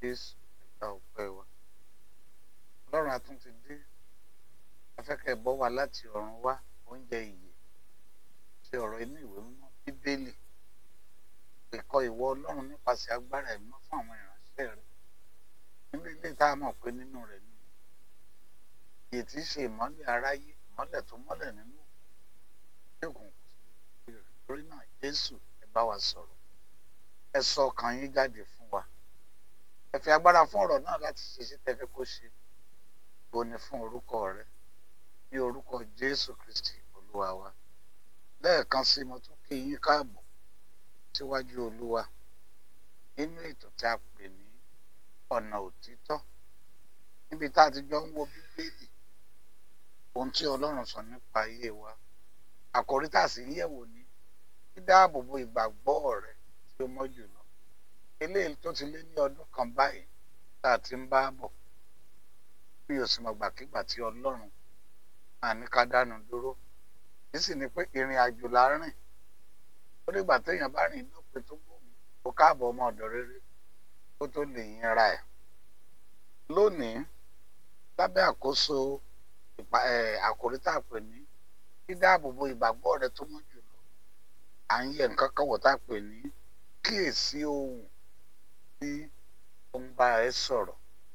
jésù ẹ̀ka ọpẹ́ wa ọlọ́run atún ti dé afẹ́kẹ́ bọ́ wa láti ọ̀run wá oúnjẹ ìyè ṣe ọ̀rọ̀ inú ìwé mímọ́ bíbélì ẹ̀kọ́ ìwọ ọlọ́run nípasẹ̀ agbára ẹ̀mọ́ fún àwọn ìránṣẹ́ rẹ̀ nínú ilé tá a mọ̀ pé nínú rẹ̀ ni ìyè tí í ṣe ìmọ́lẹ̀ aráyé ìmọ́lẹ̀ tó mọ́lẹ̀ nínú òkùnkùn sí rẹ̀ torí náà jésù ẹ bá wa sọ̀rọ̀ ẹ sọ ọkàn yín jáde fún wa ẹ fi agbára fún ọ̀rọ̀ náà láti ṣe sí tẹ́fẹ́ kó ṣe boni fún orúkọ rẹ ní orúkọ jésù kristi olúwa wa lẹ́ẹ̀kan sí mo tún kí yín káàbọ̀ síwájú olúwa nínú ètò tí a pè ní ọ̀nà òtítọ́ níbi tá a ti jọ ń wo bíbélì ohun tí ọlọ́run sọ nípa ayé wa àkòrí tá a sì ń yẹ̀wò ní dídáàbòbò ìgbàgbọ́ rẹ tí ó mọ́ jùlọ eléyìí tó ti lé ní ọdún kan báyìí tá a ti ń bá bọ̀ mi ò sì mọ̀ gbàkigbà tí ọlọ́run máa ní ká dánu dúró èyí sì ni pé ìrìn àjò la rìn ó dìgbà téèyàn bá rìn lópin tó gbòmù kó káàbọ̀ ọmọ ọ̀dọ̀ rere kó tó lè yinra ẹ̀ lónìí lábẹ́ àkóso àkòrí tá a pè ní dídáàbòbò ìgbàgbọ́ rẹ tó mọ́ jùlọ à ń yẹ nǹkan kan wò tá a pè ní kíyèsí ohun tí ó ń bá ẹ sọ̀rọ̀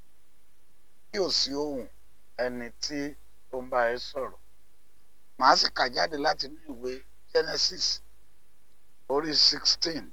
kí ò sí ohun ẹni tí ó ń bá ẹ sọ̀rọ̀ màá sì kà jáde láti inú ìwé Genesis orí sixteen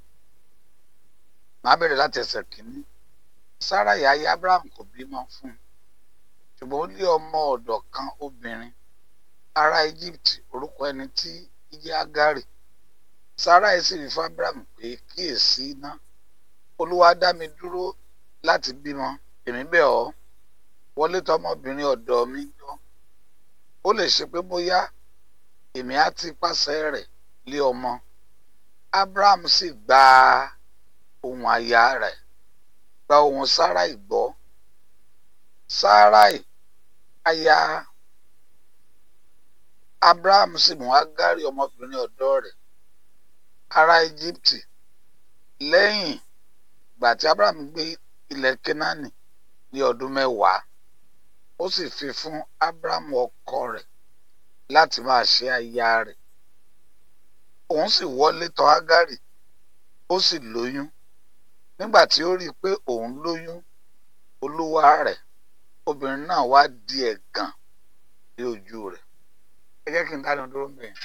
màá bẹ̀rẹ̀ láti ẹsẹ̀ kìíní Sárà ìyá Abraham kò bímọ fún un ṣùgbọ́n ó lé ọmọ ọ̀dọ̀ kan obìnrin ará Egypt orúkọ ẹni tí jẹ́ Ágárì Sárà yìí sì rí fún Abraham pé kíyèsí iná Olúwa dá mi dúró láti bímọ èmi bẹ̀ ọ́ wọlé tọmọbìnrin ọ̀dọ̀ mi jọ ó lè ṣe pé bóyá èmi á ti pàṣẹ rẹ̀ lé ọmọ Abraham sì gba ohùn aya rẹ̀ gba ohùn Sáráì gbọ́ Sáráì aya Abraham sì mú Ágárì ọmọbìnrin ọ̀dọ̀ rẹ̀ ará Íjíbítì lẹ́yìn ìgbà tí Abraham gbé ilẹ̀ Kénáánì ní ọdún mẹ́wàá ó sì fi fún Abraham ọkọ rẹ̀ láti máa ṣe aya rẹ̀ òun sì wọlé tọ̀ Ágárì ó sì lóyún nígbà tí ó rí i pé òun lóyún olúwa rẹ̀ obìnrin náà wá di ẹ̀gàn ní ojú rẹ̀ ẹ jẹ́ kí n dánu dúró bẹ́ẹ̀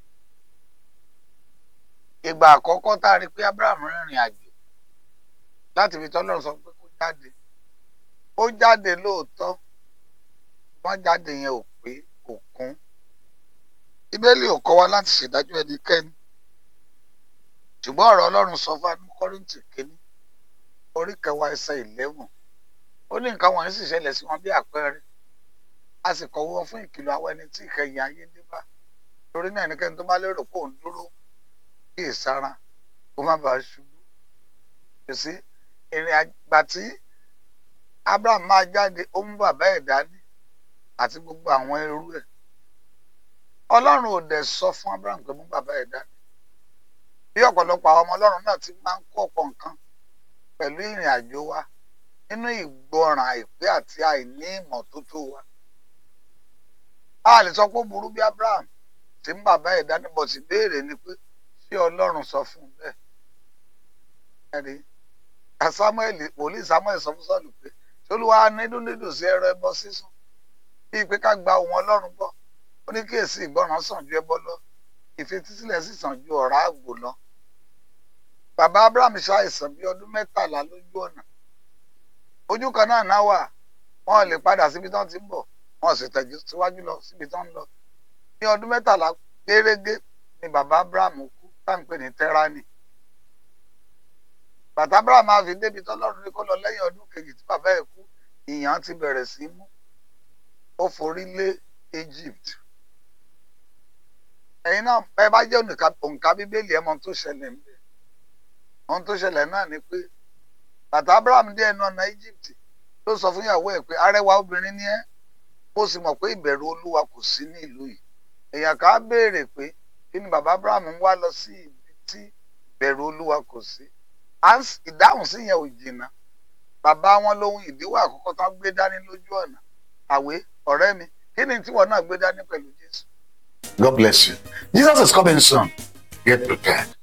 ìgbà àkọ́kọ́ tá a rí i pé Abraham rìnrìn àjò láti fi tọ́lọ́run sọ pé kó jáde ó jáde lóòótọ́ wọ́n jáde yẹn ò pé kò kún bíbélì ò kọ́ wa láti ṣèdájọ́ ẹnikẹ́ni ṣùgbọ́n ọ̀rọ̀ ọlọ́run sọ fún anú kọ́rìntì kínní orí kẹwàá ẹsẹ̀ ìlẹ́wọ̀n ó ní nǹkan wọ̀nyí sì ṣẹlẹ̀ sí wọn bí àpẹẹrẹ a sì kọ̀wé wọn fún ìkìlọ̀ àwọn ẹni tí ìkẹyìn ayé dé bá torí náà ẹnikẹ́ni tó bá lérò pé òun dúró kí ìsara kó má bàa ṣubú kò sí ìrìn àgbà tí Abraham máa jáde ó mú bàbá ẹ̀ dání àti gbogbo àwọn ẹrú ẹ̀ ọlọ́run ò dẹ̀ sọ fún Abraham pé mú bàbá ẹ̀ dání bí ọ̀pọ̀lọpọ̀ àwọn ọmọ ọlọ́run náà ti máa ń kó ọ̀pọ̀ nǹkan pẹ̀lú ìrìn àjò wa nínú ìgbọràn àìpé àti àìní ìmọ́tótó wa a lè sọ pé ó burú bí Abraham tí ń bàbá ẹ̀ dání bọ̀ sí béèrè ni pé ṣé ọlọ́run sọ fún un bẹ́ẹ̀ ẹ̀rí Samuel wòlíì Samuel sọ fún Sọ́ọ̀lù pé ṣé olúwa nídùn nídùn sí ẹrọ ẹbọ sísun bíi pé ká gba ohun ọlọ́run gbọ́ ó ní kíyèsí ìgbọràn sàn ju ẹbọ lọ ìfetísílẹ̀ sì sàn ju ọ̀rá àgbò lọ bàbá Abraham ṣàìsàn bíi ọdún mẹ́tàlá lójú ọ̀nà ojú kan náà náà wà wọn lè padà síbi tán ti ń bọ̀ wọn sì tẹ̀jú síwájú lọ síbi tán ń lọ ní ọdún mẹ́tàlá gérégé ni bàbá Abraham kú táǹpẹ̀ ní tẹ́ránì bàtà Abraham máa fi débi tọ́lọ́run ní kó lọ lẹ́yìn ọdún kejì tí bàbá ẹ̀ kú ìyàn ti bẹ̀rẹ̀ sí mú ó forí lé Egypt ẹ̀yin náà ẹ bá jẹ́ òǹkà bíbélì ẹ̀ mọ ohun tó ṣẹlẹ̀ ń bẹ̀ ohun tó ṣẹlẹ̀ náà ni pé bàtà Abraham dé ẹnu ọ̀nà Egypt ló sọ fún ìyàwó ẹ̀ pé arẹwà obìnrin ni ẹ́ ó sì mọ̀ pé ìbẹ̀rù Olúwa kò sí ní ìlú yìí èèyàn ká béèrè pé kí ni bàbá Abraham ń wá lọ sí ibi tí ìbẹ̀rù Olúwa kò sí ìdáhùn sí yẹn ò jìnnà bàbá wọn lóhun ìdíwọ́ àkọ́kọ́ tán gbé dání lójú ọ̀nà àwé ọ̀rẹ́ mi kí ni tíwọ náà gbé dání pẹ̀lú jésù. God bless you. Jesus is coming soon. Get prepared.